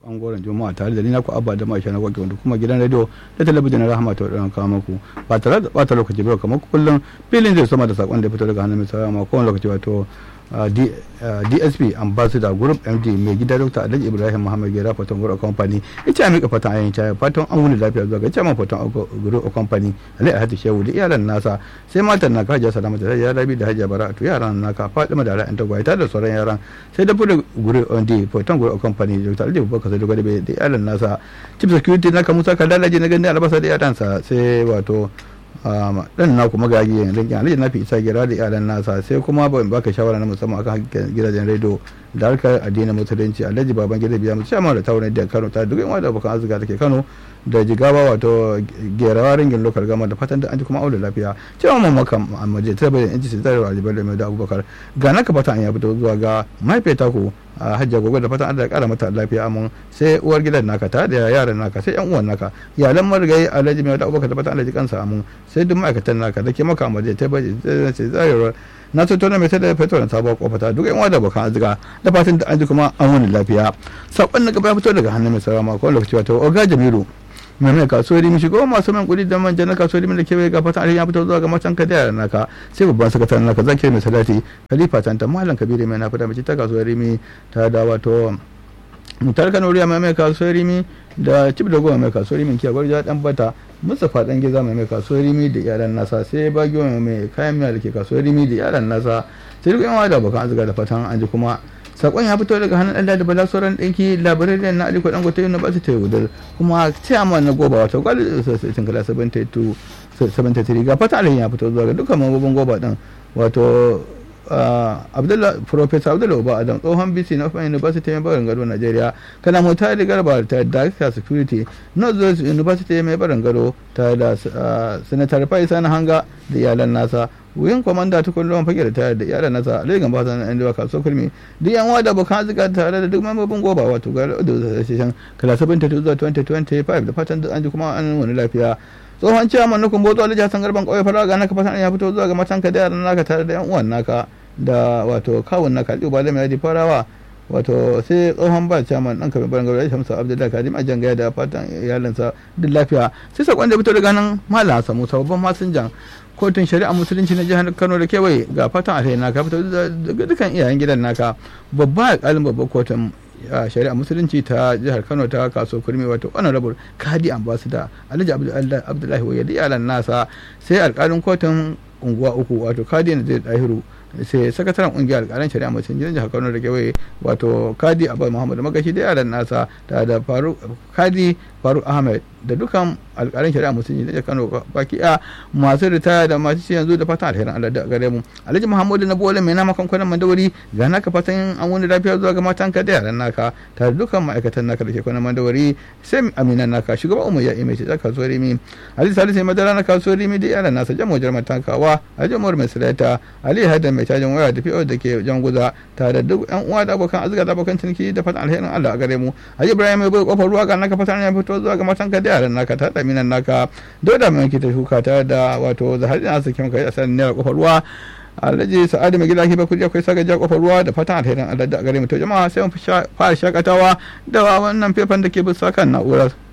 bangaren juma'a tare da ni naku abba da maisha na gwage wanda kuma gidan radio da talabijin na rahama ta wadanda kawo muku ba tare da bata lokaci ba kamar kullum filin zai sama da sakon da ya fito daga hannun mai sarara ma kowane lokaci wato dsp ambassador group md mai gida dr alhaji ibrahim muhammad gera fatan group company ita mika fatan ayin caya fatan an wuni lafiya zuwa ga chairman fatan group company alhaji alhaji shehu da iyalan nasa sai matan naka hajiya salama da hajiya rabi da hajiya bara'atu yaran naka fatima da ra'ayin tagwaye tare da sauran yaran sai da fudu group md fatan group company dr alhaji abubakar sai da gwada da iyalan nasa chief security naka musa kadalaji na gani albasa da iyalansa sai wato dan na kuma gagi yanzu kin alhaji nafi isa gira da iyalan nasa sai kuma ban baka shawara na musamman akan gidajen rediyo da harkar addinin musulunci alhaji baban gida biya mu cewa da tawon da Kano ta duk yan wanda abokan azuga take Kano da jigawa wato gerawa ringin lokal gama da fatan da an ji kuma aure lafiya cewa mun maka amma ta bayan inci sai da alibar da mai da abubakar ga naka fatan ya fito zuwa ga mahaifiyata ku a hajjar gobe da fatan Allah ya kara mata lafiya amin sai uwar gidan naka ta da yaran naka sai yan uwan naka iyalan marigayi alhaji mai da abubakar da fatan Allah ya kansa amin sai duk ma'aikatan naka da ke maka amma ta bayan sai zai na so tona mai ta da fetur na sabuwar kofata duk yan wada bakan arzika da fatan da an ji kuma an wani lafiya sakon na gaba ya fito daga hannun mai sarama ko lokaci wato oga jamilu mai mai kasuwar rimi shigo masu man kudi da manja na kasuwar rimi da kewaye ga fatan alheri ya fito zuwa ga matan ka da yaran naka sai babban sakataren naka zaki mai salati khalifa tanta malam kabiru mai na fita mace ta kasuwar rimi ta da wato mutar kano riya mai mai kasuwar rimi da cib da goma mai kasuwar rimi kiya gwarja dan bata mustapha dan giza mai mai kasuwar rimi da iyalan nasa sai bagiyo mai mai kayan miya da ke kasuwar rimi da iyalan nasa sai duk yan wada bakan azuga da fatan an ji kuma sakon ya fito daga hannun Allah da bala sauran ɗinki labarai na aliko dan gote na basu ta yudar kuma chairman na goba wato gwal sun kala 72 73 ga fata alhin ya fito zuwa ga dukkan mambobin goba din wato abdullah professor abdullah uba adam tsohon bc na open university mai barin gado nigeria kana mota da garba ta director security north university mai barin gado ta da senator faisa na hanga da iyalan nasa wuyin kwamanda ta kullum fage da tare da iyalan nasa a lagos ba yan da kaso kulmi duk yan wada bukan arzika tare da duk mambobin goba wato ga da session kala 72 zuwa 2025 da fatan an ji kuma an wani lafiya tsohon ciyaman na kumbo tsohon jihar garban kauye fara ga naka fatan ya fito zuwa ga matanka da yaran naka tare da yan uwan naka da wato kawun naka aliyu ba da mai farawa wato sai tsohon ba ciyaman ɗan kamar barin gauri shamsu abdullahi kadim ajan gaya da fatan iyalinsa duk lafiya sai sakon da fito daga nan malam samu babban masinjan kotun shari'a musulunci na jihar kano da kewaye ga fatan alheri naka fito daga dukkan iyayen gidan naka babba alƙalin babban kotun shari'a musulunci ta jihar kano ta kaso kurmi wato honorable kadi ambassador alhaji abdullahi waye da iyalan nasa sai alƙalin kotun unguwa uku wato kadi na zai dahiru sai sakataren kungiyar alƙalan shari'a mutum gidan jihar kano da kewaye wato kadi abu muhammad magashi da yaran nasa da da faruk kadi faruk ahmed da dukan alƙalan shari'a mutum gidan jihar kano baki a masu ritaya da masu ci yanzu da fatan alherin allah da gare mu alhaji muhammadu na bola mai nama kwanan mandawari ga naka fatan an wani lafiya zuwa ga matanka da yaran naka tare da dukkan ma'aikatan naka da ke kwanan mandawari sai aminan naka shugaban umar ya imai ta kasuwar rimi alhaji salisu madara na kasuwar rimi da yaran nasa jamo jarmar tankawa alhaji umar mai salata ali hadan mai cajin waya da fi'o da ke jan guza tare da duk yan uwa da abokan azuga da abokan ciniki da fatan alherin Allah a gare mu Haji Ibrahim mai bai kofar ruwa ga naka fatan ya fito zuwa ga matan ka da yaran naka ta daminan naka doda mai ta shuka ta da wato zahari na sakin kai a sanin naira kofar ruwa Alhaji Sa'adu mai gida kiba kudi akwai sagaja kofar ruwa da fatan alherin Allah da gare mu to jama'a sai mu fara shakatawa da wannan fefan da ke bisa kan na'urar